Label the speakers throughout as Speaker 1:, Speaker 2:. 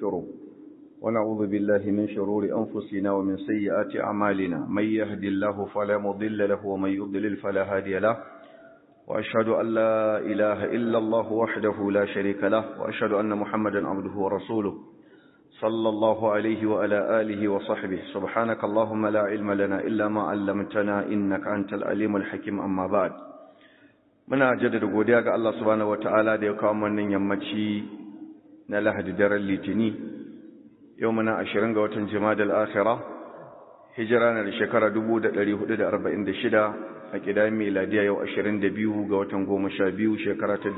Speaker 1: ونستغفره ونعوذ بالله من شرور أنفسنا ومن سيئات أعمالنا من يهد الله فلا مضل له ومن يضلل فلا هادي له وأشهد أن لا إله إلا الله وحده لا شريك له وأشهد أن محمدا عبده ورسوله صلى الله عليه وعلى آله وصحبه سبحانك اللهم لا علم لنا إلا ما علمتنا إنك أنت العليم الحكيم أما بعد muna jaddada godiya ga Allah subhanahu wataala da ya kawo wannan yammaci na Lahadi daren Litini yau muna 20 ga watan Jumadal Akhirah hijira na da shekara 1446 a kidan miladiya yau 22 ga watan 12 shekara ta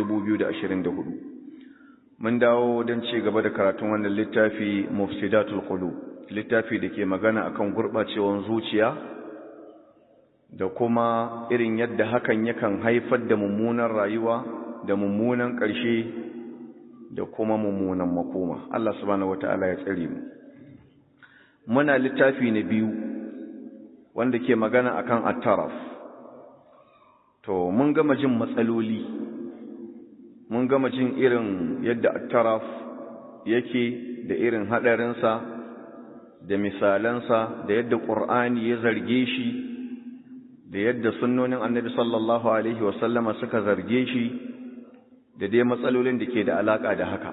Speaker 1: 2024 mun dawo don ci gaba da karatun wannan littafi Mufsidatul Qulub littafi da ke magana akan gurbacewan zuciya da kuma irin yadda hakan yakan haifar da mummunan rayuwa da mummunan ƙarshe da kuma mummunan makoma Allah subhanahu wataala ya tsare mu muna littafi na biyu wanda ke magana akan at-taraf to mun gama jin matsaloli mun gama jin irin yadda at-taraf yake da irin hadarinsa da misalansa da yadda Qur'ani ya zarge shi da yadda sunnonin annabi sallallahu alaihi wasallama suka zarge shi da dai matsalolin da ke da alaka da haka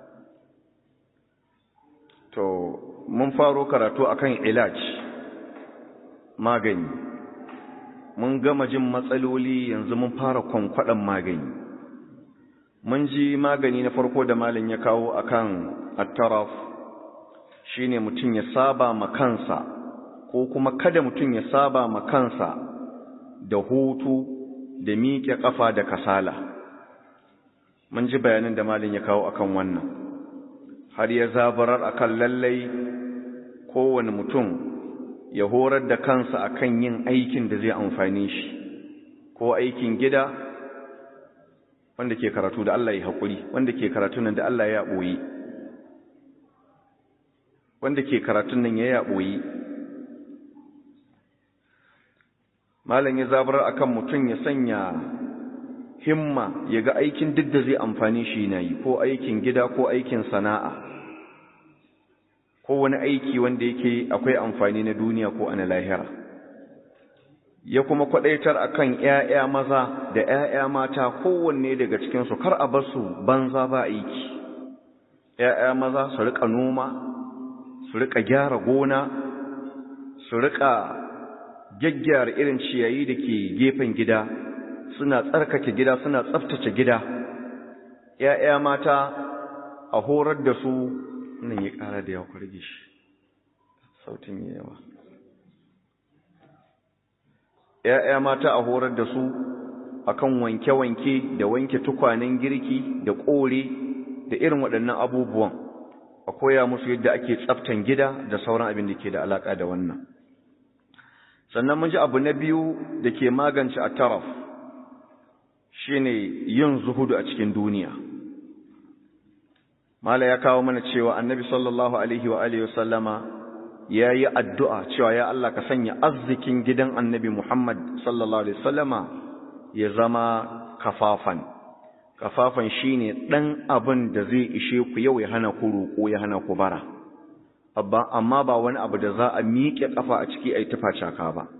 Speaker 1: to mun faro karatu akan ilaj magani mun gama jin matsaloli yanzu mun fara kwankwaɗan magani mun ji magani na farko da malin ya kawo akan attaraf shine mutum ya saba ma kansa ko kuma kada mutum ya saba ma kansa da hutu da miƙe ƙafa da kasala mun ji bayanin da malin ya kawo akan wannan har ya zabarar akan lallai kowane mutum ya horar da kansa akan yin aikin da zai amfani shi ko aikin gida wanda ke karatu da Allah ya haƙuri wanda ke karatu nan da Allah ya ɓoyi wanda ke karatun nan ya ya ɓoyi malam ya zabar akan mutum ya sanya himma ya ga aikin duk da zai amfani shi na yi ko aikin gida ko aikin sana'a ko wani aiki wanda yake akwai amfani na duniya ko ana lahira ya kuma kwadaitar akan ƴaƴa maza da ƴaƴa mata kowanne daga cikin su kar a bar su banza ba aiki ƴaƴa maza su rika noma su rika gyara gona su rika gyaggyara irin ciyayi da ke gefen gida suna tsarkake gida suna tsaftace gida ‘ya'ya mata a horar da su nan ya ƙara da yawa kwarge shi sautin yi yawa ‘ya'ya mata a horar da su akan wanke-wanke da wanke tukwanen girki da ƙore da irin waɗannan abubuwan a koya musu yadda ake tsaftan gida da sauran abin da ke da alaƙa da wannan sannan mun ji abu na biyu da ke magance a taraf shi ne yin zuhudu a cikin duniya mala ya kawo mana cewa annabi sallallahu alaihi wa alihi wasallama ya yi addu'a cewa ya Allah ka sanya arzikin gidan annabi Muhammad sallallahu alaihi wasallama ya zama kafafan kafafan shi ne ɗan abin da zai ishe ku yau ya hana ku roƙo ya hana ku bara amma ba wani abu da za a miƙe ƙafa a ciki a yi tufa caka ba.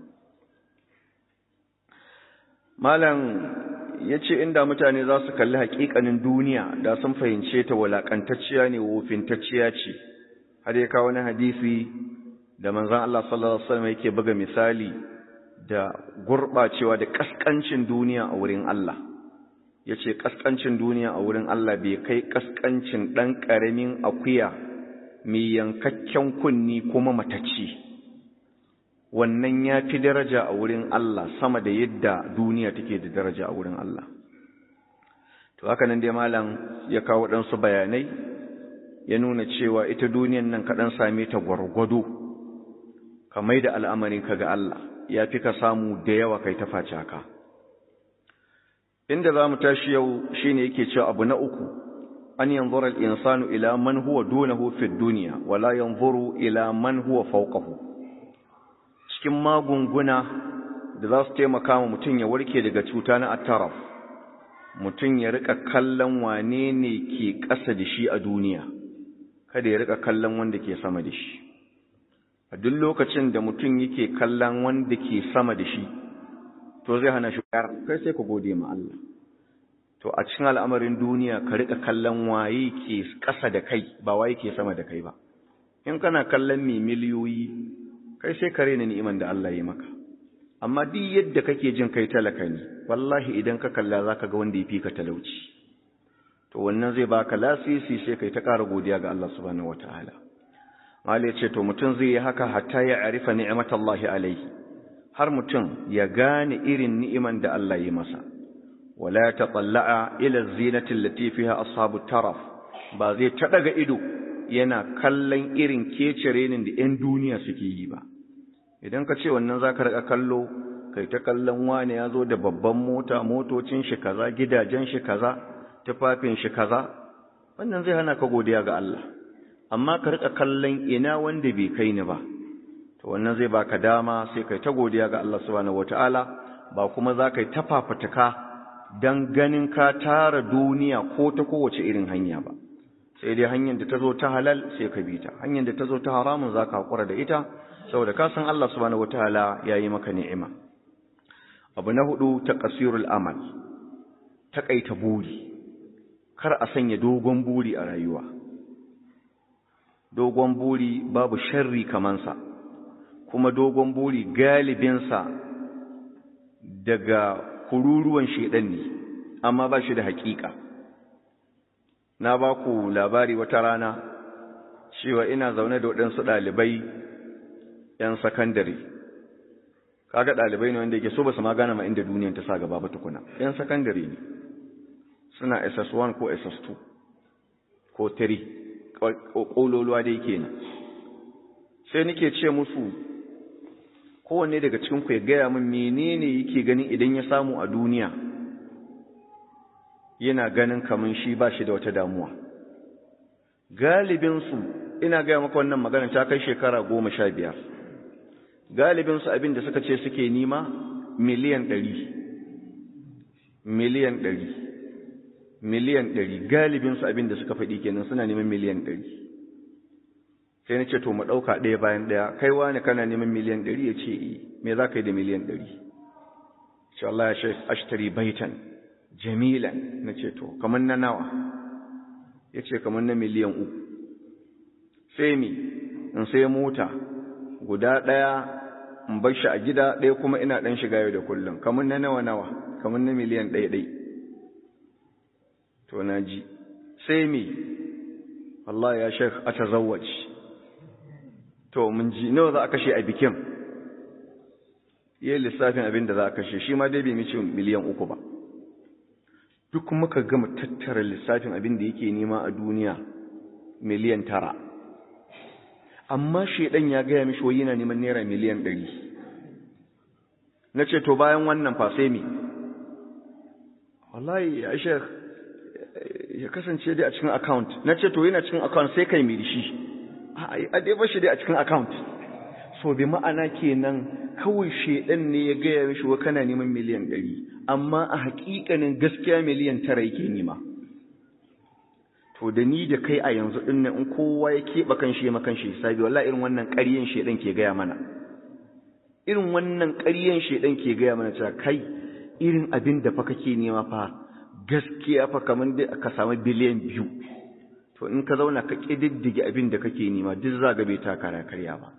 Speaker 1: Malam ya ce inda mutane za su kalli haƙiƙanin duniya da sun fahimce ta walaƙantacciya ne wofintacciya ce, har ya kawo wani hadisi da manzan Allah sallallahu Alaihi wasallam yake buga misali da gurɓacewa da ƙasƙancin duniya a wurin Allah. Ya ce ƙasƙancin duniya a wurin Allah bai kai ƙasƙancin ɗan ƙaramin akuya mai yankakken kunni kuma matacci wannan ya fi daraja a wurin Allah sama da yadda duniya take da daraja a wurin Allah to haka nan dai malam ya kawo ɗansu bayanai ya nuna cewa ita duniyan nan kaɗan same ta gwargwado ka mai da al'amarin ka ga Allah ya fi ka samu da yawa kai ta face haka inda za mu tashi yau shine yake cewa abu na uku an yanzura al-insanu ila man huwa dunahu fi dunya wala yanzuru ila man huwa fawqahu cikin magunguna da za su taimaka wa mutum ya warke daga cuta na attaraf mutum ya rika kallon wane ne ke ƙasa da shi a duniya kada ya rika kallon wanda ke sama da shi a duk lokacin da mutum yake kallon wanda ke sama da shi to zai hana shi kai sai ka gode ma Allah to a cikin al'amarin duniya ka rika kallon waye ke ƙasa da kai ba waye ke sama da kai ba in kana kallon mai miliyoyi kai sai ka rena ni'iman da Allah ya maka amma duk yadda kake jin kai talaka ne wallahi idan ka kalla zaka ga wanda ya fi ka talauci to wannan zai baka lasisi sai kai ta ƙara godiya ga Allah subhanahu wataala Mali ya ce to mutum zai yi haka hatta ya arifa ni'matallahi alaihi har mutum ya gane irin ni'iman da Allah ya masa wala tatalla'a ila zinati allati fiha ashabu taraf ba zai ta daga ido yana kallon irin kecerenin da 'yan duniya suke yi ba idan ka ce wannan za ka rika kallo kai ta kallon wane ya zo da babban mota motocin shi kaza gidajen shi kaza tufafin shi kaza wannan zai hana ka godiya ga Allah amma ka rika kallon ina wanda bai kai ni ba to wannan zai baka dama sai kai ta godiya ga Allah subhanahu wataala ba kuma za ka yi ta fafutuka dan ganin ka tara duniya ko ta kowace irin hanya ba sai dai hanyar da ta zo ta halal sai ka bi ta hanyar da ta zo ta haramun za ka haƙura da ita saboda ka san Allah subhanahu wataala ya yi maka ni'ima abu na hudu taqsirul amal taƙaita buri kar a sanya dogon buri a rayuwa dogon buri babu sharri kamansa kuma dogon buri galibinsa daga kururuwan shedan ne amma ba shi da haƙiƙa na ba ku labari wata rana cewa ina zaune da waɗansu ɗalibai ‘yan sakandare kaga ɗalibai ne wanda yake so ba su ma gane ma inda duniyan ta sa gaba ba tukuna ‘yan sakandare ne suna ss1 ko ss2 ko 3 ƙololuwa da yake nan sai nake ce musu kowanne daga cikinku ya gaya min menene yake ganin idan ya samu a duniya yana ganin kamun shi ba shi da wata damuwa galibinsu ina gaya maka wannan magana ta kai shekara goma sha biyar galibinsu abin da suka ce suke nima miliyan ɗari miliyan ɗari miliyan ɗari galibinsu abin da suka faɗi kenan suna neman miliyan ɗari sai na ce to mu ɗauka ɗaya bayan ɗaya kai wani kana neman miliyan ɗari ya ce me za ka yi da miliyan ɗari ce Allah ya shi ashtari baitan jamilan na ce to kamar na nawa ya ce kamar na miliyan uku sai mi in sai mota guda ɗaya in bar shi a gida ɗaya kuma ina ɗan shiga yau da kullum kamar na nawa nawa kamar na miliyan ɗaya ɗai to na ji sai mi Allah ya shek a tazawwaj to mun ji nawa za a kashe a bikin yi lissafin abin da za a kashe shi ma dai bai mice miliyan uku ba duk muka gama tattara lissafin abin da yake nema a duniya miliyan tara amma shaidan ya gaya mishi wai yana neman naira miliyan ɗari na ce to bayan wannan fa sai me wallahi ya shek ya kasance dai a cikin account na ce to yana cikin account sai kai mai shi a dai bashi dai a cikin account so bi ma'ana kenan kawai shaidan ne ya gaya mishi wa kana neman miliyan ɗari amma a haƙiƙanin gaskiya miliyan tara yake nema to da ni da kai a yanzu ɗin in kowa ya keɓe kan shi makan shi hisabi wallahi irin wannan ƙaryen shaidan ke gaya mana irin wannan ƙaryen shaidan ke gaya mana cewa kai irin abin da fa kake nema fa gaskiya fa kamar da ka samu biliyan biyu to in ka zauna ka ƙididdige abin da kake nema duk za ga bai taka karya ba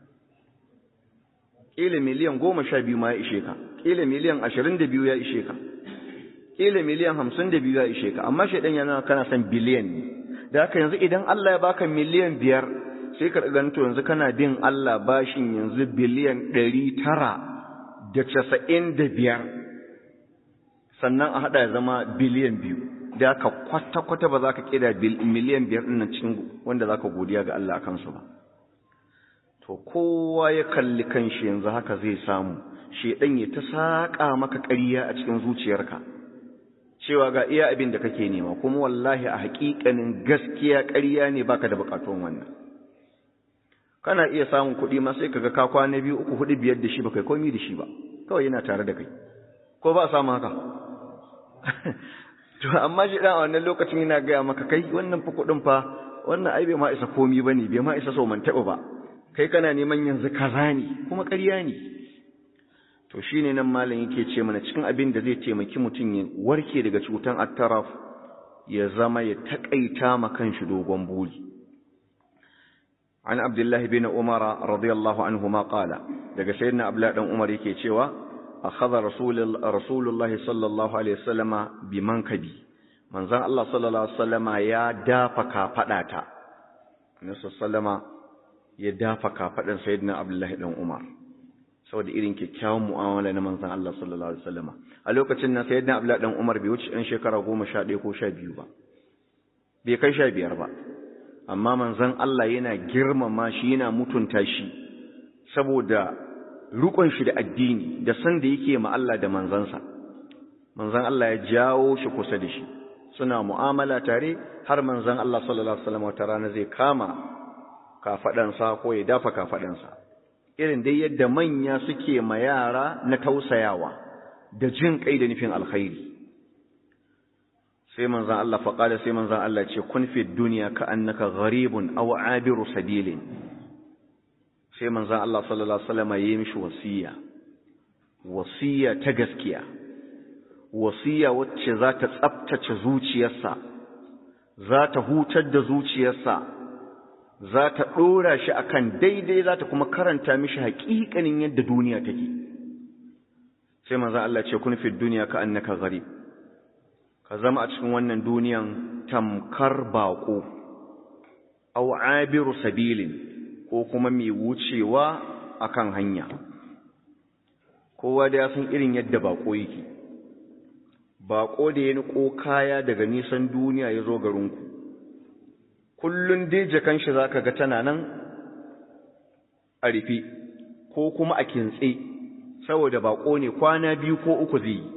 Speaker 1: ƙila miliyan goma sha biyu ma ya ishe ka ƙila miliyan ashirin da biyu ya ishe ka ƙila miliyan hamsin da biyu ya ishe ka amma shaidan yana kana son biliyan ne da haka yanzu idan Allah ya baka miliyan biyar sai ka ganto yanzu kana bin Allah bashin yanzu biliyan ɗari tara da casa'in da biyar sannan a haɗa ya zama biliyan biyu da haka kwata-kwata ba za ka ƙida miliyan biyar ɗin cikin wanda za ka godiya ga Allah a kansu ba to kowa ya kalli kanshi yanzu haka zai samu shedan ya ta saka maka ƙarya a cikin zuciyarka cewa ga iya abin da kake nema kuma wallahi a haƙiƙanin gaskiya ƙarya ne baka da buƙatun wannan kana iya samun kuɗi ma sai kaga ka kwana biyu uku hudu biyar da shi baka komi da shi ba kawai yana tare da kai ko ba a samu haka to amma shi dan a wannan lokacin yana gaya maka kai wannan fa kuɗin fa wannan ai bai ma isa komi bane bai ma isa so man taba ba kai kana neman yanzu kaza ne kuma ƙarya ne to shine nan malam yake ce mana cikin abin da zai taimaki mutum ya warke daga cutan attaraf ya zama ya takaita ma kanshi dogon buri an abdullahi bin umara radiyallahu anhuma qala daga sayyidina abdullahi dan umar yake cewa akhadha rasulullahi sallallahu alaihi wasallama bi mankabi manzon Allah sallallahu alaihi wasallama ya dafa kafadata annabi sallama ya dafa kafadan sayyidina abdullahi dan umar saboda irin kyakkyawan mu'amala na manzon Allah sallallahu alaihi wasallama a lokacin nan sayyidina abdullahi dan umar bai wuce ɗan shekara 11 ko 12 ba bai kai 15 ba amma manzon Allah yana girmama shi yana mutunta shi saboda rukun shi da addini da san da yake ma Allah da manzansa manzon Allah ya jawo shi kusa da shi suna mu'amala tare har manzon Allah sallallahu alaihi wasallam wata rana zai kama kafadansa ko ya dafa kafadansa irin dai yadda manya suke ma yara na tausayawa da jin kai da nufin alkhairi sai manzan Allah faƙada sai manzan Allah ce kun fi duniya ka annaka gharibun aw abiru sabilin sai manzan Allah sallallahu alaihi wasallam yayi mishi wasiya wasiya ta gaskiya wasiya wacce za ta tsaftace zuciyarsa za ta hutar da zuciyarsa za ta ɗora shi akan daidai za ta kuma karanta mishi haƙiƙanin yadda duniya take sai manzan Allah ce kun fi duniya ka annaka gharib ka zama a cikin wannan duniyan tamkar baƙo aw abiru sabilin ko kuma mai wucewa akan hanya kowa da ya san irin yadda baƙo yake baƙo da ya niko kaya daga nisan duniya ya zo garinku kullun dai jakan shi zaka ga tana nan a rufe ko kuma a kintse saboda baƙo ne kwana biyu ko uku zai yi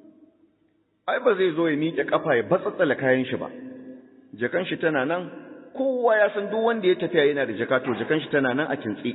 Speaker 1: ai ba zai zo ya miƙe ƙafa ya batsatsala kayan shi ba jakan shi tana nan kowa ya san duk wanda ya tafiya yana da jaka to jakan shi tana nan a kintsi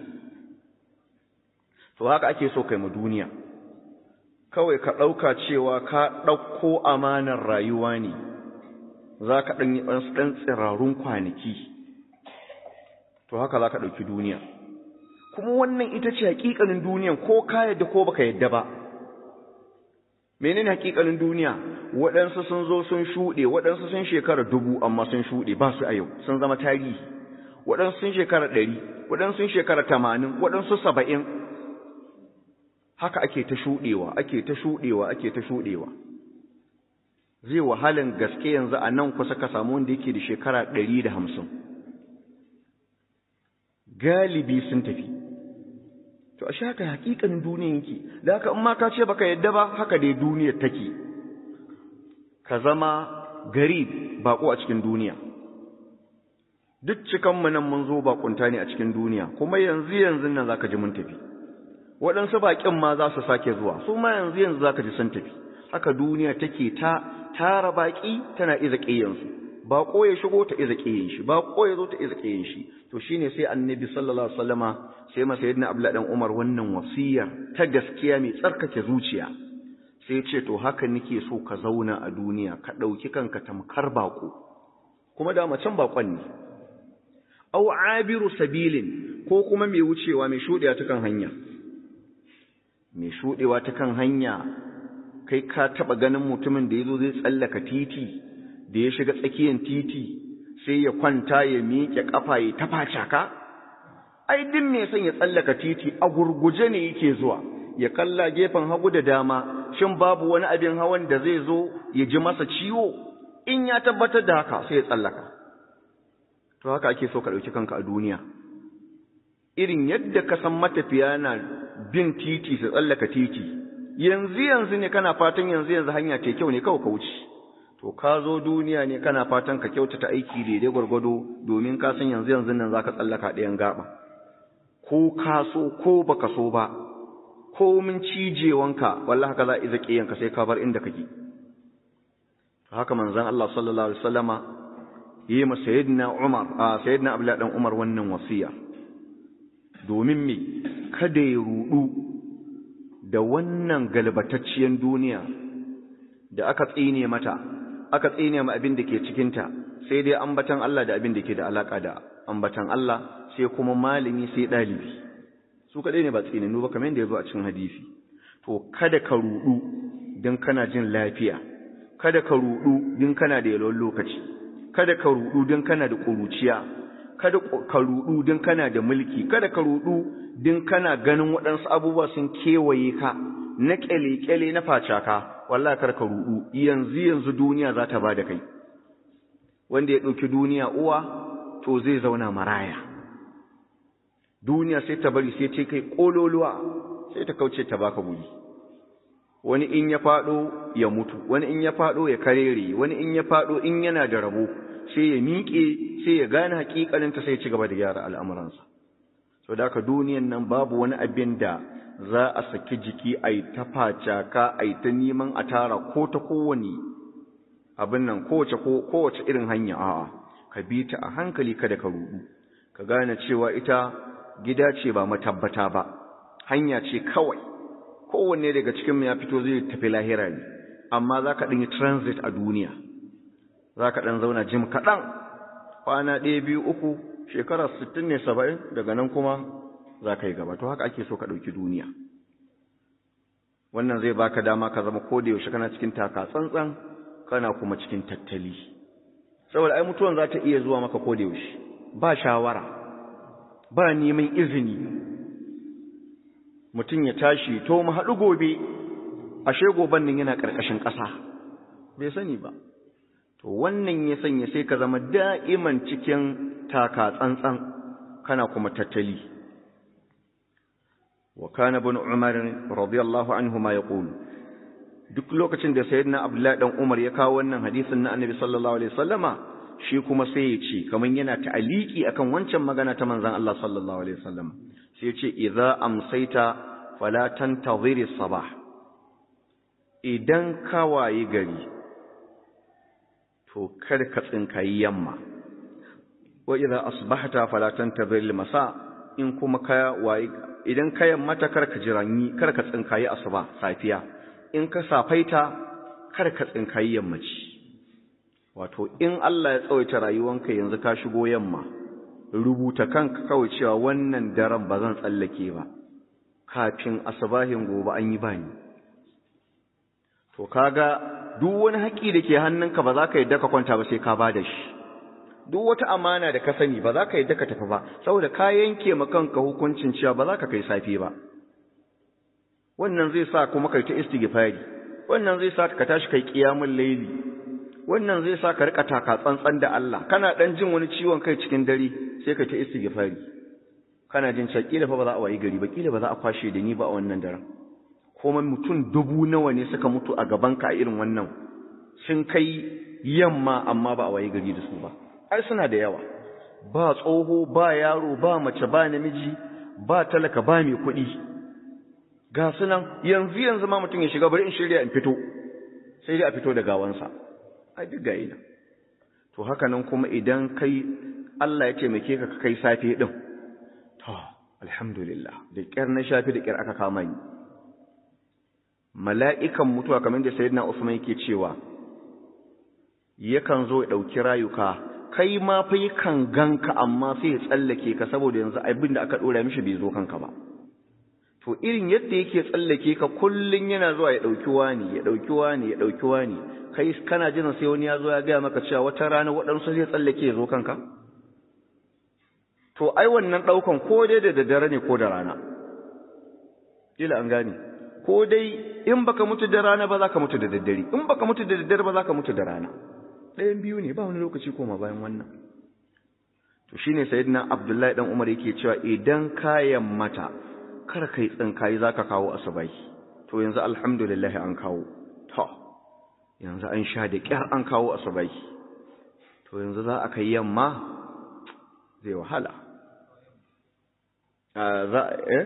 Speaker 1: to haka ake so kai mu duniya kawai ka ɗauka cewa ka ɗauko amanar rayuwa ne za ka ɗan yi ɗan tsirarun kwanaki to haka za ka ɗauki duniya kuma wannan ita ce haƙiƙanin duniyan ko ka yadda ko baka yadda ba menene haƙiƙanin duniya waɗansu sun zo sun shuɗe waɗansu sun shekara dubu amma sun shuɗe ba su a yau sun zama tarihi waɗansu sun shekara ɗari waɗansu sun shekara tamanin waɗansu saba'in haka ake ta shuɗewa ake ta shuɗewa ake ta shuɗewa zai wahalan gaske yanzu a nan kusa ka samu wanda yake da shekara ɗari da hamsin galibi sun tafi to a haka hakikanin duniya yake da haka in ma ka ce baka yadda ba haka dai duniyar take ka zama gari bako a cikin duniya duk cikan mu nan mun zo bakunta ne a cikin duniya kuma yanzu yanzu nan zaka ji mun tafi waɗansu baƙin ma za su sake zuwa su ma yanzu yanzu zaka ji sun tafi haka duniya take ta tara baƙi tana iza ƙiyansu baƙo ya shigo ta iza ƙiyin shi baƙo ya zo ta iza ƙiyin shi to shine sai annabi sallallahu alaihi wasallama sai masa yadda abdullahi dan umar wannan wasiyar ta gaskiya mai tsarkake zuciya sai ce to haka nake so ka zauna a duniya ka ɗauki kanka tamkar baƙo kuma da macen baƙon ne aw abiru sabilin ko kuma mai wucewa mai shuɗewa ta kan hanya mai shuɗewa ta kan hanya kai ka taɓa ganin mutumin da ya zo zai tsallaka titi da ya shiga tsakiyar titi sai ya kwanta ya miƙe ƙafa ya tafa caka ai duk mai son ya tsallaka titi a gurguje ne yake zuwa ya kalla gefen hagu da dama shin babu wani abin hawan da zai zo ya ji masa ciwo in ya tabbatar da haka sai ya tsallaka to haka ake so ka ɗauki kanka a duniya irin yadda ka san matafiya na bin titi su tsallaka titi yanzu yanzu ne kana fatan yanzu yanzu hanya ce kyau ne kawai ka wuce to ka zo duniya ne kana fatan ka kyautata aiki daidai gwargwado domin ka san yanzu yanzu nan zaka tsallaka ɗayan gaba ko ka so ko baka so ba ko min cijewanka wallahi haka za a iza ƙiyanka sai ka bar inda kake haka manzon Allah sallallahu alaihi wasallama yi ma sayyidina Umar a sayyidina Abdullah dan Umar wannan wasiya domin me kada ya rudu da wannan galbatacciyar duniya da aka tsine mata aka tsine ma abin da ke cikinta sai dai ambatan Allah da abin da ke da alaka da ambatan Allah sai kuma malami sai ɗalibi su kaɗai ne ba tsinanu ba kamar yadda ya zo a cikin hadisi to kada ka ruɗu don kana jin lafiya kada ka ruɗu don kana da yalwan lokaci kada ka ruɗu don kana da ƙuruciya kada ka ruɗu don kana da mulki kada ka ruɗu don kana ganin waɗansu abubuwa sun kewaye ka na ƙyale-ƙyale na facaka wallah kar ka ruɗu yanzu yanzu duniya za ta ba da kai wanda ya ɗauki duniya uwa to zai zauna maraya duniya sai ta bari sai ta kai ƙololuwa sai ta kauce ta baka guri wani in ya faɗo ya mutu wani in ya faɗo ya karere wani in ya faɗo in yana da rabo sai ya miƙe sai ya gane hakikalinta sai ya ci gaba da gyara al'amuransa so da haka duniyan nan babu wani abin da za a saki jiki a yi ta facaka a yi ta neman a tara ko ta kowane abin nan kowace kowace irin hanya a'a ka bi ta a hankali kada ka rudu ka gane cewa ita gida ce ba matabbata ba hanya ce kawai kowanne daga cikin ya fito zai tafi lahira ne amma za ka ɗin yi transit a duniya za ka ɗan zauna jim kaɗan kwana ɗaya biyu uku shekara sittin ne saba'in daga nan kuma za ka yi gaba to haka ake so ka ɗauki duniya wannan zai baka dama ka zama ko da yaushe kana cikin taka tsantsan kana kuma cikin tattali saboda ai mutuwan za ta iya zuwa maka ko da yaushe ba shawara ba neman izini mutum ya tashi to mu haɗu gobe ashe goban nan yana ƙarƙashin ƙasa bai sani ba to wannan ya sanya sai ka zama da'iman cikin taka tsantsan kana kuma tattali wa kana ibn umar radiyallahu anhu ma yaqulu duk lokacin da sayyidina abdullahi dan umar ya kawo wannan hadisin na annabi sallallahu alaihi wasallama shi kuma sai ya ce kaman yana ta'aliki akan wancan magana ta manzon Allah sallallahu alaihi wasallam sai ya ce idza amsaita fala tantaziri sabah idan ka wayi gari to kar ka tsinkayi yamma wa idza asbahta fala tantaziri masa in kuma ka wayi idan ka yammata kar ka jiranyi kar ka tsinkayi asuba safiya in ka safaita kar ka tsinkayi yammaci wato in Allah ya tsawaita rayuwanka yanzu ka shigo yamma rubuta kanka kawai cewa wannan daren ba zan tsallake ba kafin asubahin gobe an yi bani to kaga duk wani haƙi da ke hannunka ba za ka yadda ka kwanta ba sai ka ba da shi duk wata amana da ka sani ba za ka yadda ka tafi ba saboda ka yanke ma kanka hukuncin cewa ba za ka kai safe ba wannan zai sa kuma kai ta istighfari wannan zai sa ka tashi kai qiyamul layli wannan zai sa ka rika taka tsantsan da Allah kana dan jin wani ciwon kai cikin dare sai ka ta istighfari kana jin cewa kila fa ba za a wayi gari ba kila ba za a kwashe da ni ba a wannan daren kuma mutum dubu nawa ne suka mutu a gaban ka a irin wannan sun kai yamma amma ba a wayi gari da su ba ai suna da yawa ba tsoho ba yaro ba mace ba namiji ba talaka ba mai kuɗi ga sunan yanzu yanzu ma mutum ya shiga bari in shirya in fito sai dai a fito da gawansa ai duk gayi nan to haka nan kuma idan kai Allah ya taimake ka kai safe din to alhamdulillah da kyar na shafi da kyar aka kama ni mala'ikan mutuwa kamar da sayyidina Usman yake cewa yakan zo ya dauki rayuka kai ma fa yakan ganka amma sai ya tsallake ka saboda yanzu abin da aka dora mishi bai zo kanka ba to irin yadda yake tsallake ka kullun yana zuwa ya dauki wani ya dauki wani ya dauki wani kai kana jin sai wani ya zo ya gaya maka cewa wata rana waɗansu zai tsallake ya zo kanka to ai wannan ɗaukan ko dai da daddare ne ko da rana kila an gane ko dai in baka mutu da rana ba za ka mutu da daddare in baka mutu da daddare ba za ka mutu da rana ɗayan biyu ne ba wani lokaci koma bayan wannan to shine sayyidina abdullahi dan umar yake cewa idan kayan mata kar kai tsinkayi zaka kawo asubai to yanzu alhamdulillah an kawo to yanzu an sha da kyar an kawo asubai to yanzu za a kai yamma zai wahala za eh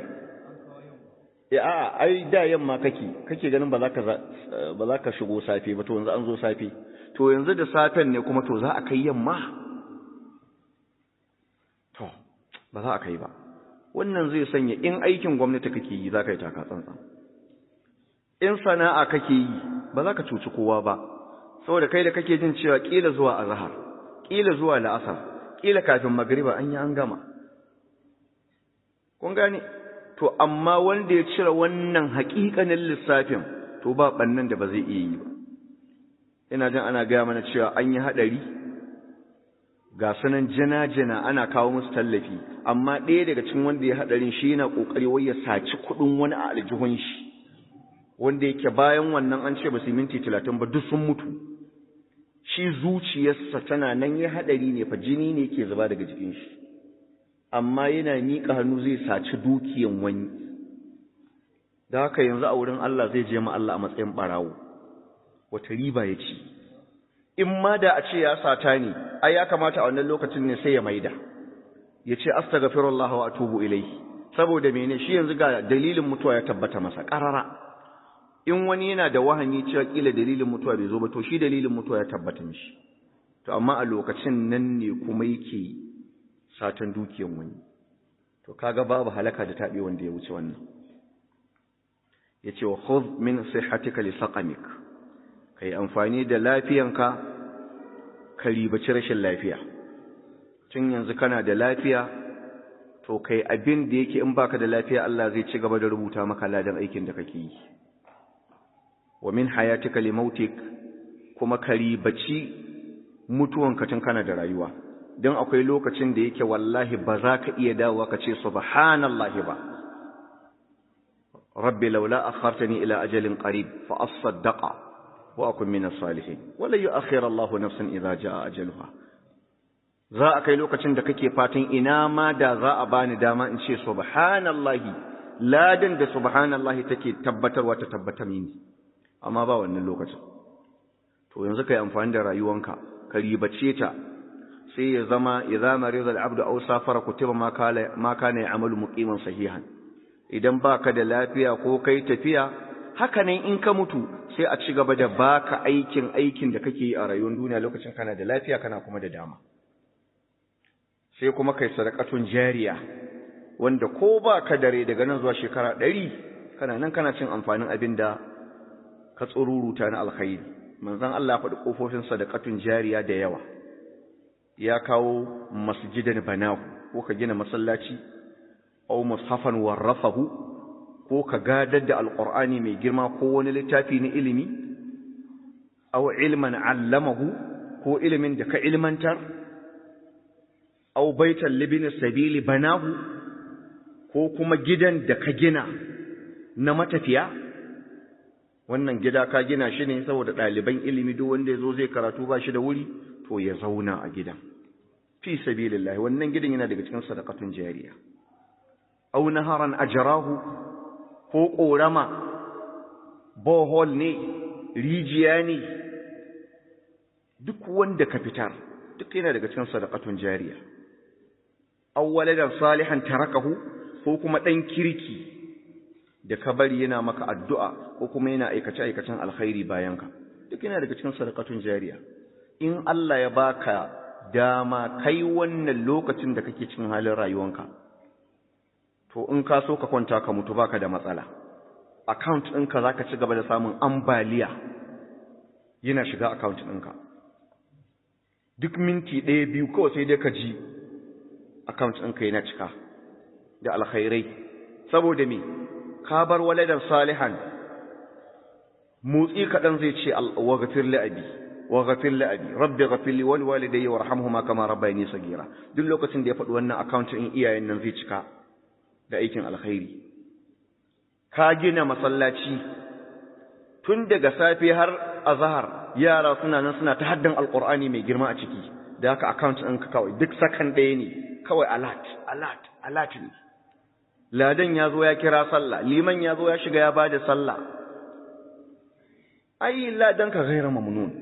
Speaker 1: ya ai da yamma kake kake ganin ba za ka ba za ka shigo safe ba to yanzu an zo safe to yanzu da safen ne kuma to za a kai yamma to ba za a kai ba wannan zai sanya in aikin gwamnati kake yi za ka yi taka tsantsan in sana'a kake yi ba za ka cuci kowa ba saboda kai da kake jin cewa kila zuwa azhar ƙila zuwa la'asar ƙila kafin magriba an yi an gama kun gane to amma wanda ya cire wannan haƙiƙanin lissafin to ba ɓannan da ba zai iya yi ba ina jin ana gaya mana cewa an yi haɗari ga sunan jina-jina ana kawo musu tallafi amma ɗaya daga cikin wanda ya haɗarin shi yana ƙoƙari wai ya saci kuɗin wani a aljihun shi wanda yake bayan wannan an ce ba su minti talatin ba duk sun mutu shi zuciyarsa tana nan ya haɗari ne fa jini ne ke zuba daga jikin shi amma yana miƙa hannu zai saci dukiyan wani da haka yanzu a wurin Allah zai je ma Allah a matsayin ɓarawo wata riba ya ci in ma da a ce ya sata ne ai ya kamata a wannan lokacin ne sai ya maida ya ce astaghfirullah wa atubu ilayhi saboda mene shi yanzu ga dalilin mutuwa ya tabbata masa qarara in wani yana da wahani cewa kila dalilin mutuwa bai zo ba to shi dalilin mutuwa ya tabbata mishi to amma a lokacin nan ne kuma yake satan dukiyan wani to kaga babu halaka da tabe wanda ya wuce wannan yace wa khudh min sihhatika li saqamik kai amfani da lafiyanka ka ribaci rashin lafiya tun yanzu kana da lafiya to kai abin da yake in baka da lafiya Allah zai ci gaba da rubuta maka ladan aikin da kake yi wa min hayatika li mautik kuma ka ribaci mutuwanka tun kana da rayuwa don akwai lokacin da yake wallahi ba za ka iya dawowa ka ce subhanallahi ba rabbi laula akhartani ila ajalin qarib fa asaddaqa wa akun min as-salihin wala yu'akhir Allahu nafsan idza jaa ajaluha za a kai lokacin da kake fatan ina ma da za a bani dama in ce subhanallahi ladan da subhanallahi take tabbatarwa ta tabbata mini amma ba wannan lokacin to yanzu kai amfani da rayuwanka ka ribace ta sai ya zama idza marida al-abdu aw safara kutiba ma kana ma kana ya'malu muqiman sahihan idan baka da lafiya ko kai tafiya haka nan in ka mutu sai a ci gaba da baka aikin aikin da kake yi a rayuwar duniya lokacin kana da lafiya kana kuma da dama sai kuma kai sadakatun jariya wanda ko baka dare daga nan zuwa shekara ɗari kana nan kana cin amfanin abin da ka tsururuta na alkhairi manzon Allah faɗi kofofin sadakatun jariya da yawa ya kawo masjidan banahu ko ka gina masallaci aw mushafan warrafahu ko ka gadar da alqur'ani mai girma ko wani littafi na ilimi aw ilman allamahu ko ilimin da ka ilmantar aw baitan libin sabili banahu ko kuma gidan da ka gina na matafiya wannan gida ka gina shi ne saboda ɗaliban ilimi duk wanda ya zo zai karatu ba shi da wuri to ya zauna a gidan fi sabilillah wannan gidan yana daga cikin sadaqatun jariya aw naharan ajrahu ko korama bohol ne rijiya ne duk wanda ka fitar duk yana daga cikin sadaqatun jariya aw waladan salihan tarakahu ko kuma dan kirki da ka bari yana maka addu'a ko kuma yana aikace aikacen alkhairi bayanka duk yana daga cikin sadaqatun jariya in Allah ya baka dama kai wannan lokacin da kake cikin halin rayuwanka to in ka so ka kwanta ka mutu baka da matsala account ɗinka zaka ci gaba da samun ambaliya yana shiga account ɗinka duk minti ɗaya biyu kawai sai dai ka ji account ɗinka yana cika da alkhairai saboda me ka bar waladan salihan motsi kaɗan zai ce wa gafir li abi wa ghafir li abi rabbi ghafir li wal walidayya warhamhuma kama rabbayani sagira duk lokacin da ya faɗi wannan account in iyayen nan zai cika da aikin alkhairi ka gina masallaci tun daga safe har azhar yara suna nan suna ta haddan alqur'ani mai girma a ciki da haka account ɗinka kawai duk sakan ɗaya ne kawai alert alert alert ne ladan ya zo ya kira sallah liman ya zo ya shiga ya bada sallah ai ladan ka gaira mamnun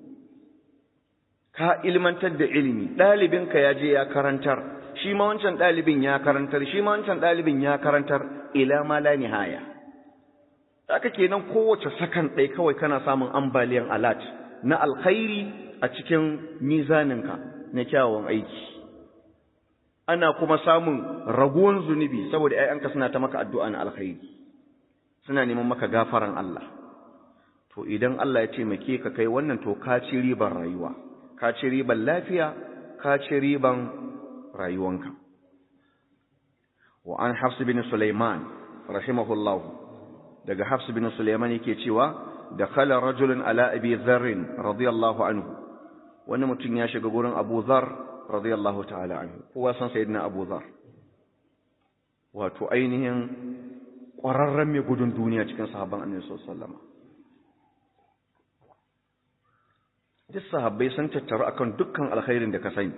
Speaker 1: ka ilmantar da ilimi ɗalibinka ya je ya karantar shi ma wancan ɗalibin ya karantar shi ma wancan ɗalibin ya karantar ila ma la nihaya haka kenan kowace sakan ɗai kawai kana samun ambaliyan alat na alkhairi a cikin mizaninka na kyawawan aiki ana kuma samun raguwan zunubi saboda ‘ya'yanka suna ta maka addu'a na alkhairi suna neman maka gafaran Allah to idan Allah ya taimake ka kai wannan to ka ci ribar rayuwa ka ci riban lafiya ka ci riban rayuwanka wa an hafs bin sulaiman rahimahullahu daga hafs bin sulaiman yake cewa dakhala rajulun ala abi dharr radiyallahu anhu wani mutum ya shiga gurin abu dhar radiyallahu ta'ala anhu kowa san sayyidina abu dhar wato ainihin ƙwararren mai gudun duniya cikin sahabban annabi sallallahu alaihi wasallam duk sahabbai sun tattaru akan dukkan alkhairin da ka sani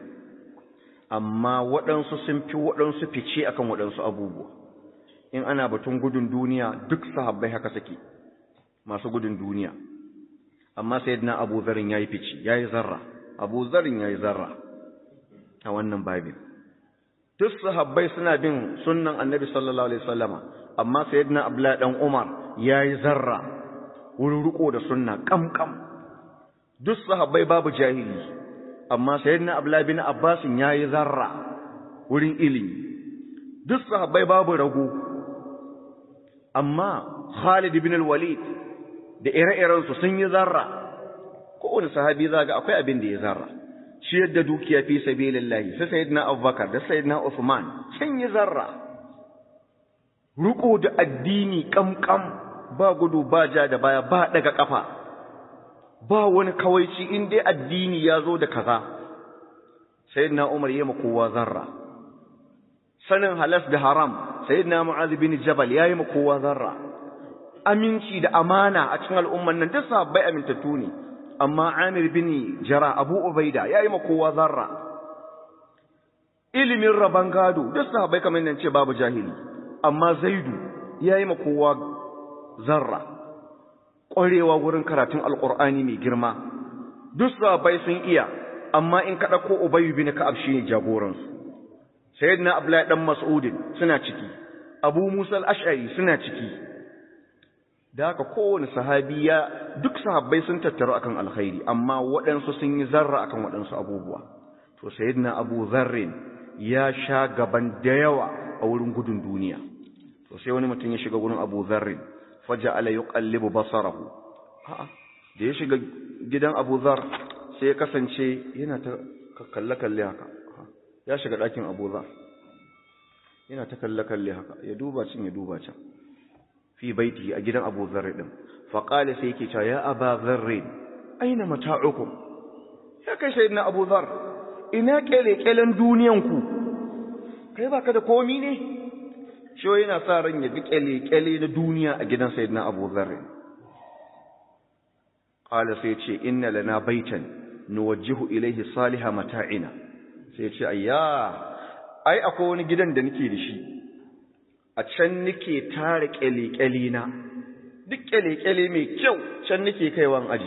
Speaker 1: amma waɗansu sun fi waɗansu fice akan waɗansu abubuwa in ana batun gudun duniya duk sahabbai haka suke masu gudun duniya amma sayyidina Abu Zarin yayi fice yayi zarra Abu Zarin yayi zarra a wannan babin duk sahabbai suna bin sunnan Annabi sallallahu alaihi wasallama amma sayyidina Abdullah dan Umar yayi zarra wurin riko da sunna kamkam duk sahabbai babu jahili amma sayyidina Abdullah bin Abbas yayi zarra wurin ilimi duk sahabbai babu rago amma Khalid ibn al-Walid da ire-iren su sun yi zarra kowane sahabi zaga akwai abin da ya zarra shi yadda dukiya fi sabilillahi sai sayyidina Abubakar da sayyidina Uthman sun yi zarra ruko da addini kamkam ba gudu ba ja da baya ba daga kafa ba wani kawaici in dai addini ya zo da kaza sayyidina Umar yayi ma kowa zarra sanin halas da haram sayyidina Mu'adh bin Jabal yayi ma kowa zarra aminci da amana a cikin al'umman nan duk sahabbai amintattu ne amma Amir bin Jara Abu Ubaida yayi ma kowa zarra ilimin raban gado duk sahabbai kamar nan ce babu jahili amma Zaidu yayi ma kowa zarra ƙwarewa wurin karatun alƙur'ani mai girma duk sahabbai sun iya amma in ka ɗauko Ubay bin Ka'ab shine jagoransu sayyidina Abdullahi dan Mas'udin suna ciki Abu Musa al-Ash'ari suna ciki da haka kowane sahabi ya duk sahabbai sun tattaru akan alkhairi amma waɗansu sun yi zarra akan waɗansu abubuwa to sayyidina Abu Dharrin ya sha gaban da yawa a wurin gudun duniya to sai wani mutum ya shiga gurin Abu Dharrin faja'ala yuqallibu basarahu a'a da ya shiga gidan Abu Dhar sai ya kasance yana ta kalle kalle haka ya shiga ɗakin Abu Dhar yana ta kalle kalle haka ya duba cin ya duba can fi baiti a gidan Abu Dharr din fa qala sai yake cewa ya Aba Dharr aina mata'ukum ya kai sayyidina Abu Dharr ina kele-kelen duniyan ku kai baka da komi ne shi yana sa ran ya bi kele-kele na duniya a gidan sayyidina Abu Dharr qala sai ce inna lana baitan nuwajjihu ilayhi salihah mata'ina sai ce ayya ai akwai wani gidan da nake da shi a can nake tare kyale-kyale na duk kyale-kyale mai kyau can nake kaiwan aji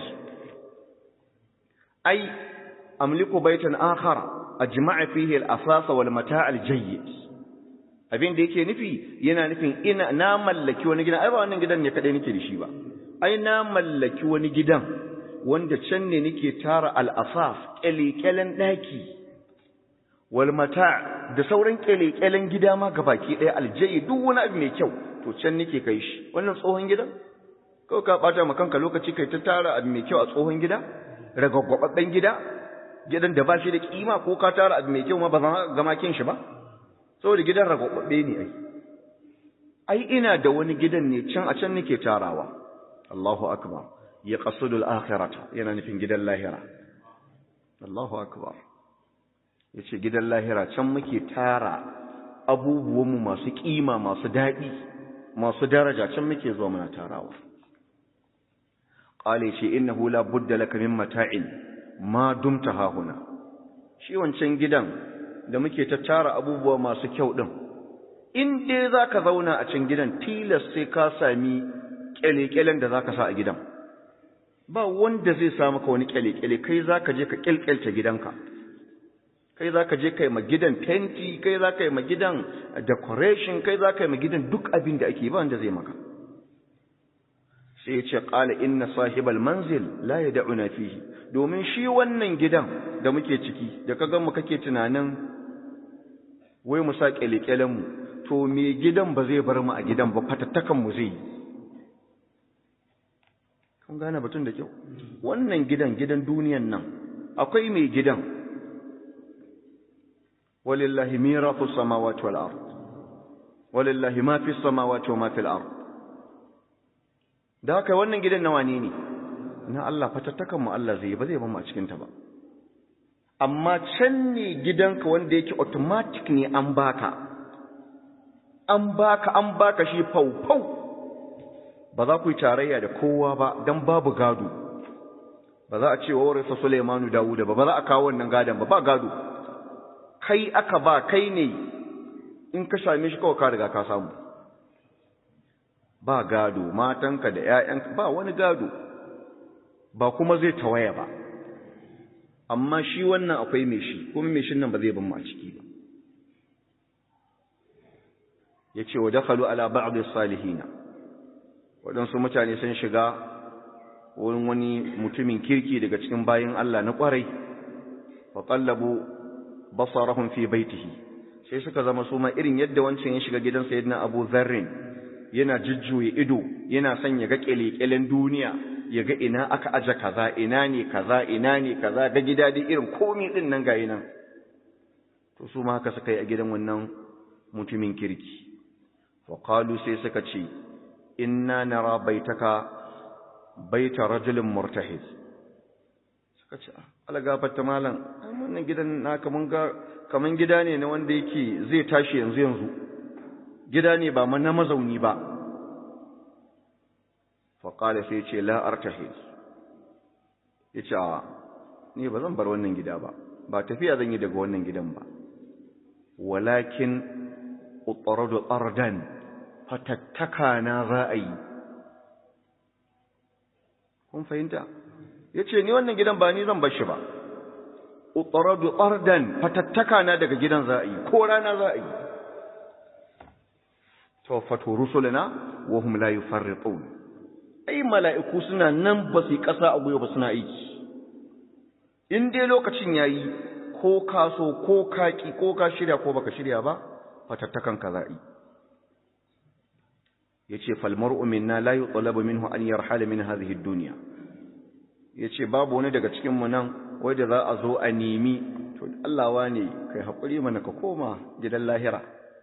Speaker 1: ai amliku baitan akhar ajma'a fihi al-asasa wal mata' al-jayyid abin da yake nufi yana nufin ina na mallaki wani gidan ai ba wannan gidan ne kadai nake da shi ba ai na mallaki wani gidan wanda can ne nake tara al-asaf kyale-kyalen daki wal mata da sauran kyale-kyalen gida ma gabaki ɗaya aljayi duk wani abu mai kyau to can nake kai shi wannan tsohon gidan kawai ka bata ma kanka lokaci kai ta tara abu mai kyau a tsohon gida ragagwababben gida gidan da ba shi da kima ko ka tara abu mai kyau ma ba zan gama kin shi ba saboda gidan ragagwabbe ne ai ai ina da wani gidan ne can a can nake tarawa Allahu akbar ya qasudul akhirata yana nufin gidan lahira Allahu akbar ya ce gidan lahira can muke tara abubuwanmu masu ƙima masu daɗi masu daraja can muke zuwa muna tarawa ƙale ce inna hula budda laka min mata'in ma dumta hahuna shi wancan gidan da muke ta tara abubuwa masu kyau ɗin in dai za ka zauna a can gidan tilas sai ka sami ƙyale-ƙyalen da za ka sa a gidan ba wanda zai sa maka wani ƙyale-ƙyale kai za ka je ka ƙyalƙyalce gidanka kai za ka je kai ma gidan fenti kai za ka yi ma gidan decoration kai za ka yi ma gidan duk abin da ake ba wanda zai maka sai ya ce ƙala inna sahibal manzil la ya da'una fihi domin shi wannan gidan da muke ciki da ka mu kake tunanin wai mu sa ƙyale mu to me gidan ba zai bar mu a gidan ba fatattakan mu zai yi kun gane batun da kyau wannan gidan gidan duniyan nan akwai mai gidan walillahi mirafu samawati wal ard walillahi ma fi samawati wa ma fil ard da haka wannan gidan na wane ne na Allah fatattakan mu Allah zai ba zai ba mu a cikin ta ba amma can ne gidanka wanda yake automatic ne an baka an baka an baka shi fau-fau ba za ku yi tarayya da kowa ba don babu gado ba za a ce wa warisa Suleimanu Dawuda ba ba za a kawo wannan gadon ba ba gado kai aka ba kai ne in ka same shi kawai ka riga ka samu ba gado matanka da 'ya'yanka ba wani gado ba kuma zai tawaya ba amma shi wannan akwai mai shi kuma mai shin nan ba zai ban mu a ciki ba yace wa dakhalu ala ba'd as-salihin wadansu mutane sun shiga wurin wani mutumin kirki daga cikin bayin Allah na kwarai fa qallabu basarahum fi baitihi sai suka zama su ma irin yadda wancan ya shiga gidan sayyidina Abu Dharr yana jujjuye ido yana son ya ga kelekelen duniya ya ga ina aka aje kaza ina ne kaza ina ne kaza ga gida dai irin komai din nan gayi nan to su ma haka suka yi a gidan wannan mutumin kirki وقالوا sai suka ce inna nara baitaka baita rajulin murtahiz suka ce algafatta malam wannan gidan na kaman ga kaman gida ne na wanda yake zai tashi yanzu yanzu gida ne ba na mazauni ba fa qala sai ce la artahiz yace ni ba zan bar wannan gida ba ba tafiya zan yi daga wannan gidan ba walakin utaradu ardan fatattaka na za a yi kun fahimta ya ce ni wannan gidan ba ni zan bashi ba utaradu ardan fatattaka na daga gidan za a yi ko rana za a yi tawaffatu rusuluna wa hum la yufarritun ai mala'iku suna nan ba su yi ƙasa a gwiwa ba suna aiki in dai lokacin yayi ko ka so ko ka ki ko ka shirya ko baka shirya ba fatattakan ka za'i yace fal mar'u minna la yutlabu minhu an yarhala min hadhihi ad-dunya yace babu wani daga cikin mu nan wanda za a zo a nemi to Allah wane kai hakuri mana ka koma gidan lahira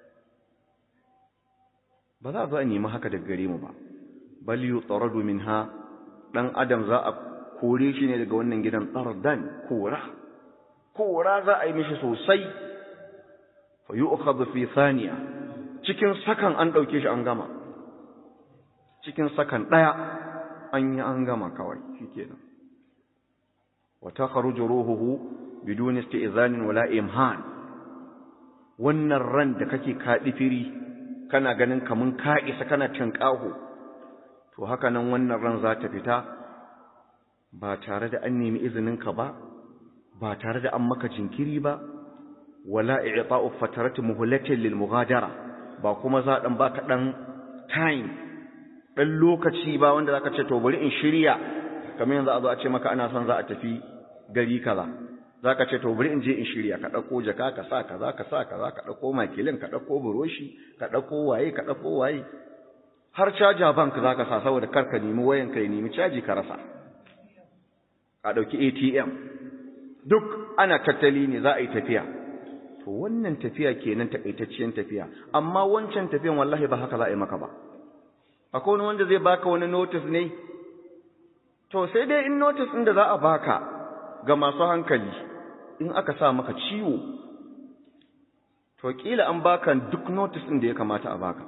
Speaker 1: ba za a zo a nemi haka daga gare mu ba bal yutradu minha dan adam za a kore shi ne daga wannan gidan tsardan kora kora za a yi mishi sosai fa yu'khadhu fi thaniya cikin sakan an dauke shi an gama cikin sakan daya an yi an gama kawai shikenan wa takhruju ruhuhu bidun isti'zan wala imhan wannan ran da kake kadifiri kana ganin kamun ka isa kana tinkaho to haka nan wannan ran za ta fita ba tare da an nemi izininka ba ba tare da an maka jinkiri ba wala i'ta'u fatarati muhlatin lil mughadara ba kuma za dan baka dan time dan lokaci ba wanda zaka ce to bari in shirya kamar yanzu a zo a ce maka ana son za a tafi gari kaza zaka ce to bari in je in shirya ka dauko jaka ka sa kaza ka sa kaza ka dauko makilin ka dauko buroshi ka dauko waye ka dauko waye har caja bank zaka sa saboda karka nemi wayan ka nemi caji ka rasa a dauki ATM duk ana tattali ne za a yi tafiya to wannan tafiya kenan takaitacciyar tafiya amma wancan tafiyan wallahi ba haka za a yi maka ba akwai wani wanda zai baka wani notice ne to sai dai in notice ɗin da za a baka ga masu hankali in aka sa maka ciwo to kila an baka duk notice ɗin da ya kamata a baka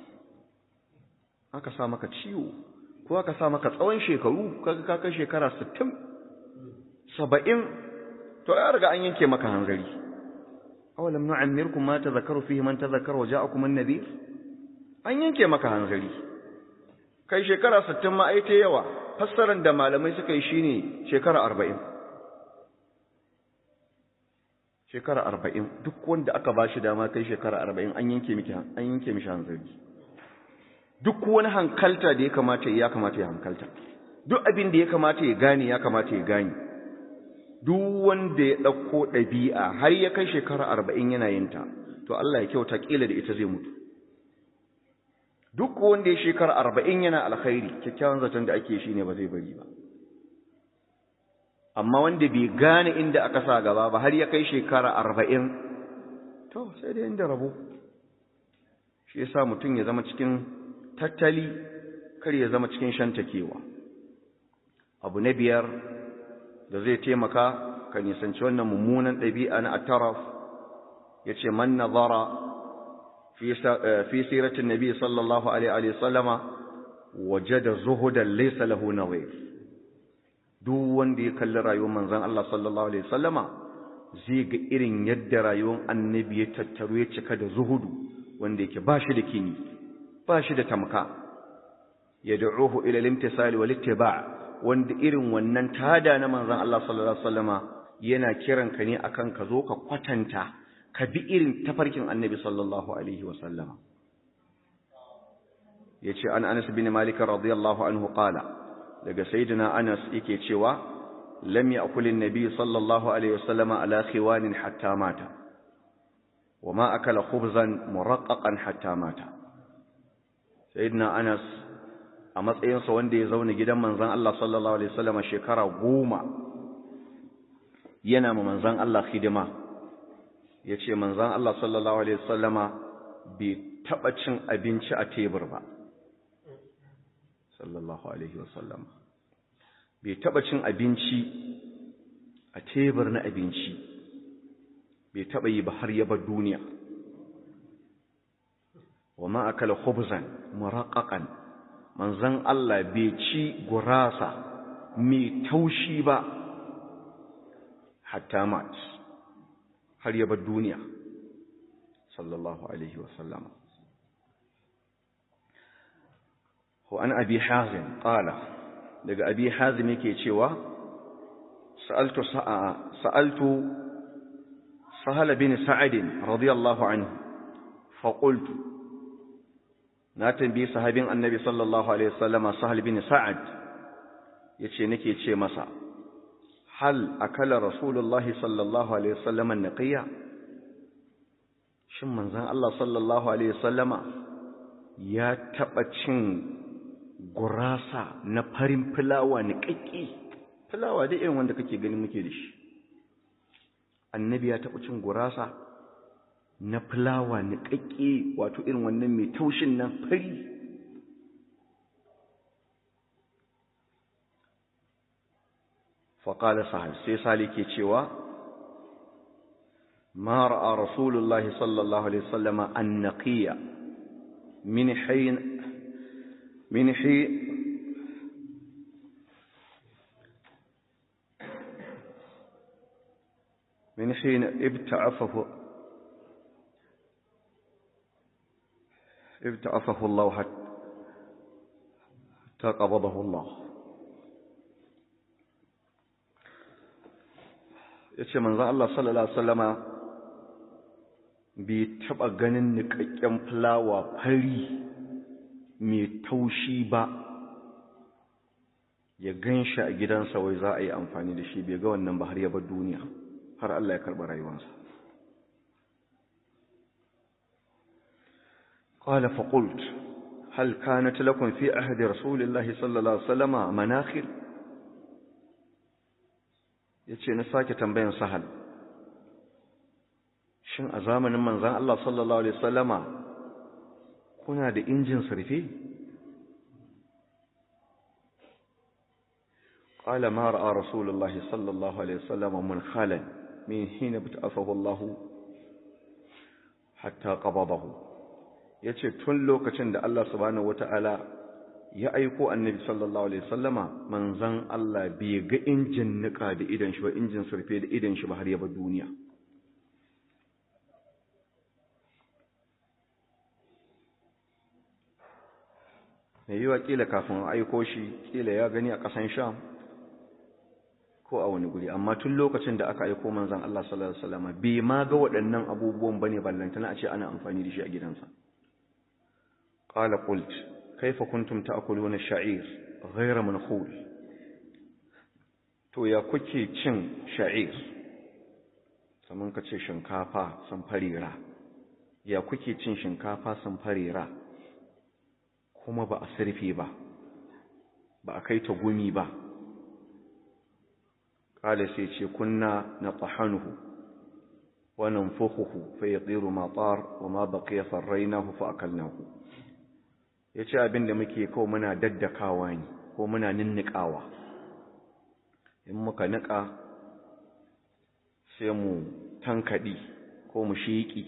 Speaker 1: aka sa maka ciwo ko aka sa maka tsawon shekaru kaga ka kai shekara 60 70 to ya riga an yanke maka hanzari awalam nu'ammirkum ma tadhakkaru fihi man tadhakkara wa ja'akum an-nadhir an yanke maka hanzari kai shekara 60 ma ai ta yawa fassaran da malamai suka yi shine shekara 40 shekara 40 duk wanda aka bashi dama kai shekara 40 an yanke miki an yanke mishi hanzari duk wani hankalta da ya kamata ya kamata ya hankalta duk abin da ya kamata ya gane ya kamata ya gane duk wanda ya ɗauko ɗabi'a har ya kai shekara arba'in yana yin ta to Allah ya kyauta ƙila da ita zai mutu duk wanda ya shekara arba'in yana alkhairi kyakkyawan zaton da ake shi ne ba zai bari ba amma wanda bai gane inda aka sa gaba ba har ya kai shekara arba'in to sai da inda rabo shi yasa mutum ya zama cikin tattali kar ya zama cikin shantakewa abu na biyar da zai taimaka ka nisanci wannan mummunan ɗabi'a na ataraf ya ce man nazara fi siratin nabi sallallahu alaihi sallama waje da zuhudan laisa lahu nawai duk wanda ya kalli rayuwar manzan Allah sallallahu alaihi sallama zai ga irin yadda rayuwar annabi ya tattaru ya cika da zuhudu wanda yake ba shi da kini ba shi da tamka ya da'uhu ila limtisali wal ittiba' wanda irin wannan tada na manzan Allah sallallahu alaihi wasallama yana kiran ka ne akan ka zo ka kwatanta ka bi irin tafarkin annabi sallallahu alaihi wasallama yace an Anas bin Malik radiyallahu anhu qala daga sayyidina Anas yake cewa lam ya'kul an-nabi sallallahu alaihi wasallama ala khiwanin hatta mata wama akala khubzan muraqqaqan hatta mata sayyidina Anas a matsayinsa wanda ya zauna gidan manzan Allah sallallahu Alaihi wasallama shekara goma yana ma manzan Allah hidima ya ce manzan Allah sallallahu Alaihi wasallama bai taɓa cin abinci a tebur ba sallallahu Alaihi wasallama bai taɓa cin abinci a tebur na abinci bai taɓa yi ba har yaba duniya wa ma'akala khubzan muraqqaqan manzan Allah bai ci gurasa mai taushi ba hatta mat har ya bar duniya sallallahu alaihi wasallam wa an abi hazim qala daga abi hazim yake cewa sa'altu sa'a sa'altu sahal bin sa'id radiyallahu anhu fa qultu na tambayi sahabin annabi sallallahu alaihi wasallama sahal bin sa'ad yace nake ce masa hal akala rasulullahi sallallahu alaihi wasallama naqiya shin manzon Allah sallallahu alaihi wasallama ya taba cin gurasa na farin fulawa ni kakki fulawa da irin wanda kake gani muke da shi annabi ya taba cin gurasa na fulawa niƙaƙƙe wato irin wannan mai taushin nan fari faƙala sahal sai sali ke cewa ma ra'a rasulullahi sallallahu alaihi wasallama an naqiya min hayn min hi min hin ibta'afahu ابتعفه الله حتى قبضه الله yace manzon Allah sallallahu alaihi wasallama bai taba ganin nikakken fulawa fari mai taushi ba ya ganshi a gidansa wai za a yi amfani da shi bai ga wannan ba har ya bar duniya har Allah ya karɓi rayuwarsa قال فقلت هل كانت لكم في عهد رسول الله صلى الله عليه وسلم مناخر yace na sake tambayan sahal shin a zamanin manzon Allah sallallahu alaihi wasallama kuna da injin surfe قال ما راى رسول الله صلى الله عليه وسلم منخلا من حين بتعفه الله حتى قبضه ya ce tun lokacin da Allah subhanahu wata'ala ya aiko annabi sallallahu alaihi sallama manzan Allah bai ga injin nika da idan shi ba injin surfe da idan shi ba har yaba duniya mai yiwa kila kafin aiko shi kila ya gani a ƙasan sham ko a wani guri amma tun lokacin da aka aiko manzan Allah sallallahu alaihi sallama bai ma ga waɗannan abubuwan bane ballantana a ce ana amfani da shi a gidansa قال قلت كيف كنتم تأكلون الشعير غير منخول to ya kuke cin sha'ir saman ka ce shinkafa sun farira ya kuke cin shinkafa sun farira kuma ba a sirfe ba ba a kai ta gumi ba qala sai ce kunna natahanuhu wa nanfukhuhu fa yatiru ma tar wa ma baqiya farrainahu fa akalnahu yace abinda muke kawo muna daddakawa ne ko muna ninnikawa in muka nika sai mu tankadi ko mu shiki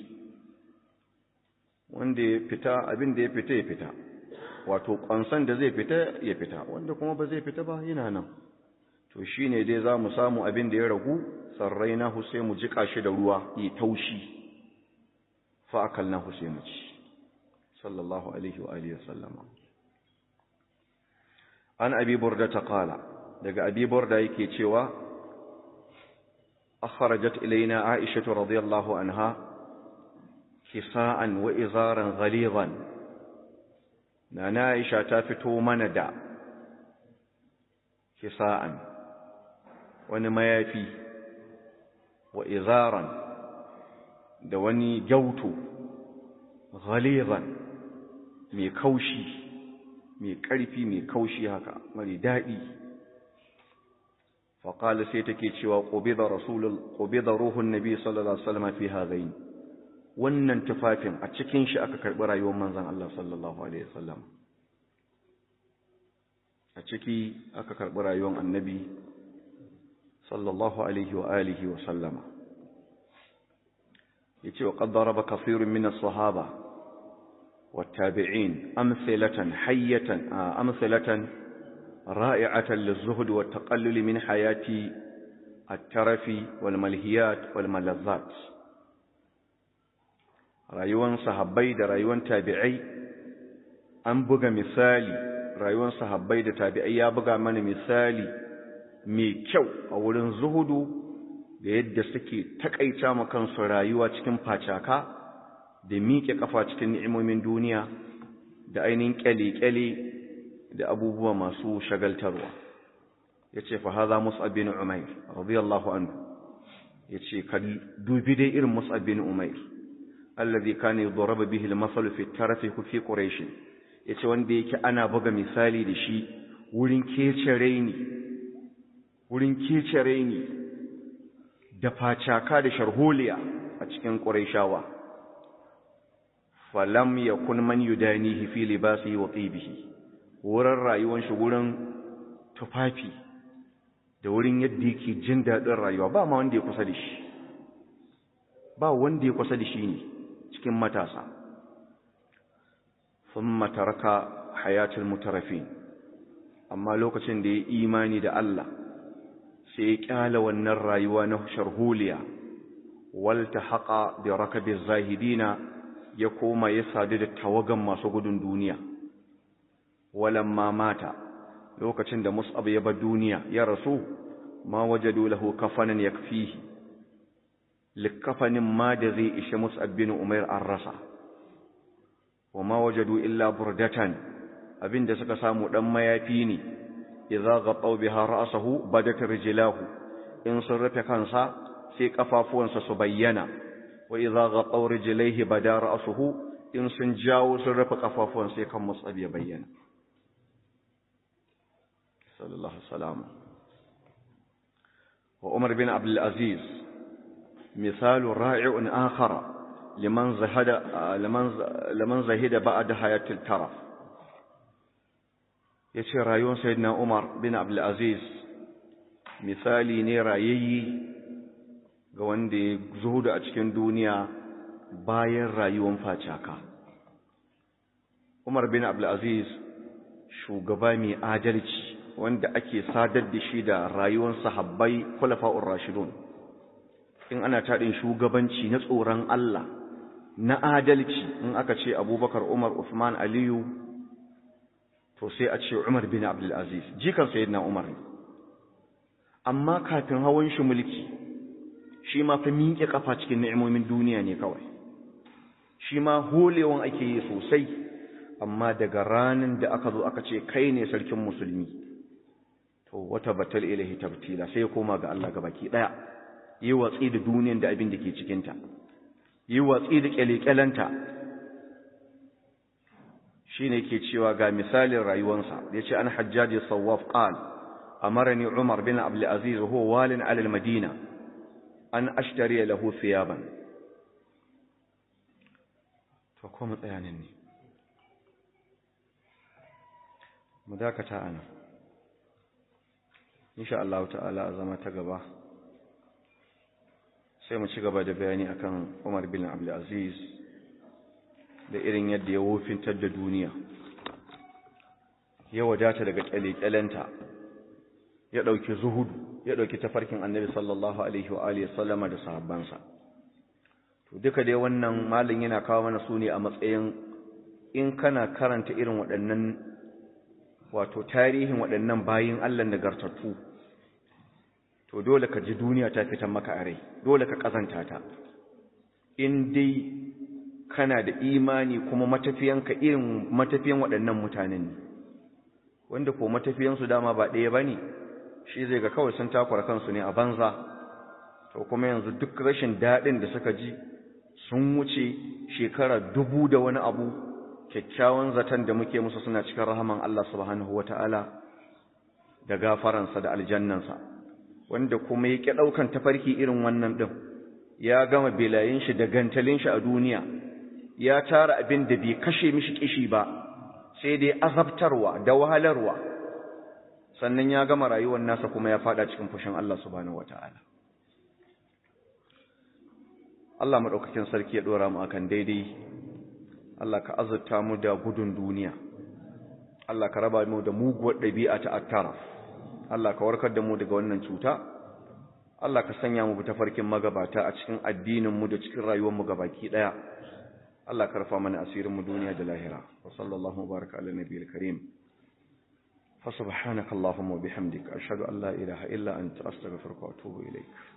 Speaker 1: wanda ya fita abinda ya fita ya fita wato kwansan da zai fita ya fita wanda kuma ba zai fita ba yana nan to shine dai za mu samu abin da ya ragu sarrai na sai mu jika shi da ruwa yi taushi fa akalna sai mu ci sallallahu alaihi wa alihi wasallama an abi burda ta qala daga abi burda yake cewa akhrajat ilaina aisha radhiyallahu anha kisa'an wa izaran ghalidan nana aisha ta fito mana da kisa'an wani mayafi wa izaran da wani gyauto ghalizan mai kaushi mai ƙarfi mai kaushi haka mari daɗi faƙala sai take cewa ƙobida rasulul ƙobida ruhun nabi sallallahu alaihi wasallam fi hadain wannan tufafin a cikin shi aka karɓi rayuwar manzon Allah sallallahu alaihi wasallam a ciki aka karɓi rayuwar annabi sallallahu alaihi wa alihi wa sallama yace wa qad daraba kathirun min as-sahaba والتابعين أمثلة حية أمثلة رائعة للزهد والتقلل من حياة الترف والملهيات والملذات rayuwan sahabbai da rayuwan tabi'ai an buga misali rayuwan sahabbai da tabi'ai ya buga mana misali mai kyau a wurin zuhudu da yadda suke takaita ma kansu rayuwa cikin facaka da miƙe kafa cikin ni'imomin duniya da ainihin kyale-kyale da abubuwa masu shagaltarwa yace fa hadha mus'ab bin umair radiyallahu anhu yace ka dubi dai irin mus'ab bin umair alladhi kana yudarraba bihi al-masal fi tarafi fi quraish yace wanda yake ana buga misali da shi wurin kecere ni wurin kecere ni da facaka da sharholiya a cikin quraishawa falam yakun man yudanihi fi libasihi wa tibihi wurin rayuwar shi wurin tufafi da wurin yadda yake jin daɗin rayuwa ba ma wanda ya kusa da shi ba wanda ya kusa da shi ne cikin matasa sun mataraka hayatul mutarafin amma lokacin da ya imani da Allah sai ya kyala wannan rayuwa na sharholiya walta haƙa da rakabin zahidina ya koma ya sadu da tawagan masu gudun duniya walamma mata lokacin da Mus'ab ya bar duniya ya rasu ma wajadu lahu kafanan yakfihi likafanin ma da zai ishe Mus'ab bin Umair an rasa wa ma wajadu illa burdatan abinda suka samu dan mayafi ne idza ghataw biha ra'sahu badat rijlahu in sun rufe kansa sai kafafuwansa su bayyana wa idza ghataw rijlaihi bada ra'suhu in sun jawo sun rufe kafafuwan sai kan Mus'ab ya bayyana صلى الله عليه وسلم وعمر بن عبد العزيز مثال رائع آخر لمن زهد لمن لمن زهد بعد حياة الترف yace rayuwar sayyidina Umar bin Abdul Aziz misali ne rayayyi ga wanda ya zuhudu a cikin duniya bayan rayuwar facaka Umar bin Abdul Aziz shugaba mai adalci wanda ake sadar da shi da rayuwar sahabbai khulafa'ur rashidun in ana taɗin shugabanci na tsoron Allah na adalci in aka ce Abubakar Umar Uthman Aliyu to sai a ce Umar bin Abdul Aziz jikan sayyidina Umar amma kafin hawan shi mulki shi ma fa miƙe kafa cikin ni'imomin duniya ne kawai shi ma holewan ake yi sosai amma daga ranar da aka zo aka ce kai ne sarkin musulmi to wata batal ilahi tabtila sai ya koma ga Allah gabaki daya yi watsi da duniyar da abin da ke cikin ta yi watsi da kyalekyalanta shine ke cewa ga misalin rayuwarsa yace an hajjaji sawaf qal amarani umar bin abdul aziz huwa walin ala al madina an ashtari lahu thiyaban to ko mu tsaya nan ne mu dakata ana insha Allah ta'ala a zama ta gaba sai mu ci gaba da bayani akan Umar bin Abdul Aziz da irin yadda ya wofintar da duniya ya wadata daga kyalekyalenta ya dauki zuhudu ya dauki tafarkin Annabi sallallahu alaihi wa alihi sallama da sahabbansa to duka dai wannan malin yana kawo mana su ne a matsayin in kana karanta irin waɗannan wato tarihin waɗannan bayin Allah nagartattu to dole ka ji duniya ta fitan maka a rai dole ka kazanta ta in dai kana da imani kuma matafiyanka irin matafiyan waɗannan mutanen ne wanda ko matafiyansu dama ba ɗaya ba ne shi zai ga kawai sun takura kansu ne a banza to kuma yanzu duk rashin daɗin da suka ji sun wuce shekara dubu da wani abu kyakkyawan zaton da muke musu suna cikin rahaman Allah subhanahu wata'ala da gafaransa da aljannansa wanda kuma yake ɗaukan tafarki irin wannan ɗin ya gama belayin shi da gantalin shi a duniya ya tara abin da bai kashe mishi kishi ba sai dai azabtarwa da wahalarwa sannan ya gama rayuwar nasa kuma ya fada cikin fushin Allah subhanahu wata'ala Allah madaukakin sarki ya dora mu akan daidai Allah ka azurta mu da gudun duniya Allah ka raba mu da muguwar ɗabi'a ta attara Allah ka warkar da mu daga wannan cuta Allah ka sanya mu ta farkin magabata a cikin addinin mu da cikin rayuwar mu gabaki daya Allah ka rafa mana asirin mu duniya da lahira wa sallallahu baraka ala nabiyil karim fa subhanaka allahumma wa bihamdika ashhadu an la ilaha illa anta astaghfiruka wa atubu ilaik